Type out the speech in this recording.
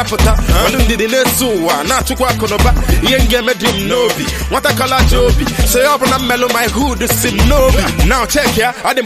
na-apụta ọnụ ndidi na-eso ụwa na-achụkwa akụnụba ihe m ga-eme dị m n'obi nwata kala ji obi so ya ọ bụ na mmelụ my hood si m n'obi now check ya adị m